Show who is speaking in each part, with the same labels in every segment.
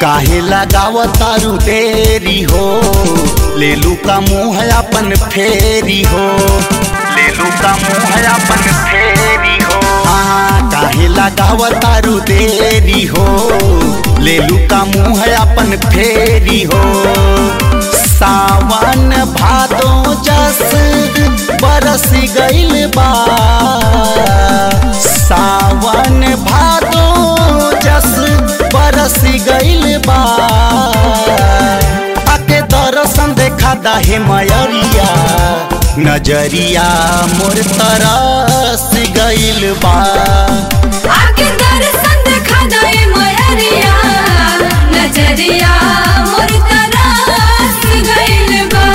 Speaker 1: काहे लगाव तारू देरी हो लेलू का मुंह अपन फेरी हो लेलू का मुंह अपन फेरी हो हाँ काहे लगाव तारू देरी हो लेलू का मुंह अपन फेरी हो सावन भादो जस बरस गइल बा सावन भादो जस बरस गइल बा आके दर्शन देखा दाहे मयरिया नजरिया मोर तरस गइल बा
Speaker 2: आके दर्शन देखा जाए मयरिया नजरिया मोर तरस गइल बा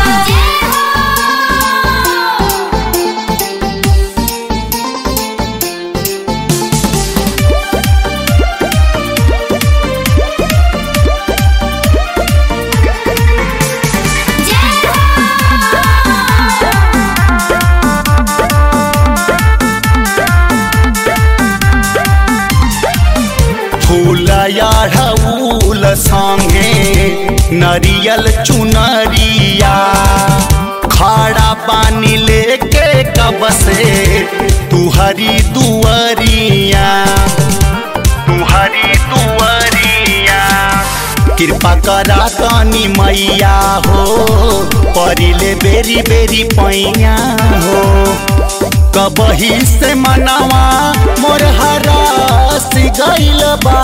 Speaker 1: फूल याढ़ऊल संगे नरियल चुनरिया खाड़ा पानी लेके कब से तुहरी दुअरिया तुहरी दुअरिया कृपा करा तनी मैया हो परिले बेरी बेरी पैया हो कबही से मनवा मोर हरास गइल बा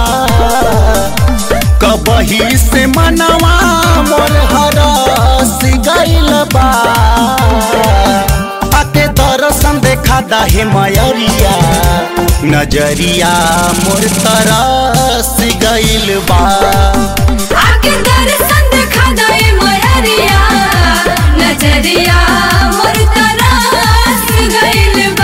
Speaker 1: कबही से मनवा मोर हरास गइल बा आके दर्शन देखा दाहे मयरिया नजरिया मोर तरस गइल बा
Speaker 2: आके दर्शन देखा जाए मयरिया नजरिया मोर तरस गइल बा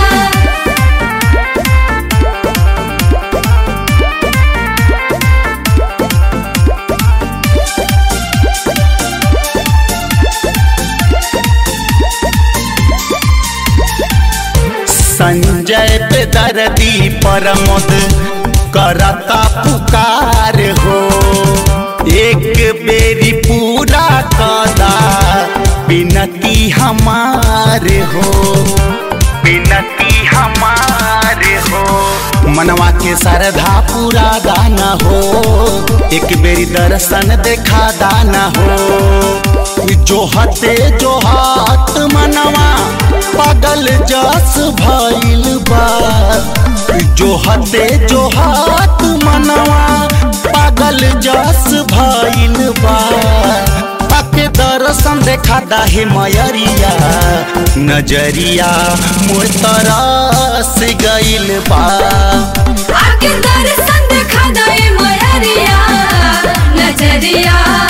Speaker 1: संजय पे दर्दी परमोद करता पुकार हो एक बेरी पूरा कदा बिनती हमार हो बिनती हमार हो मनवा के श्रद्धा पूरा दाना हो एक बेरी दर्शन देखा दाना हो जो हते जो हाथ मनवा पागल जस भइल बा जो हते जो हाथ मनवा पागल जस भइल बा आके दर्शन देखा दाहे मयरिया नजरिया मोर तरस गइल बा
Speaker 2: आके दर्शन देखा जाए मयरिया नजरिया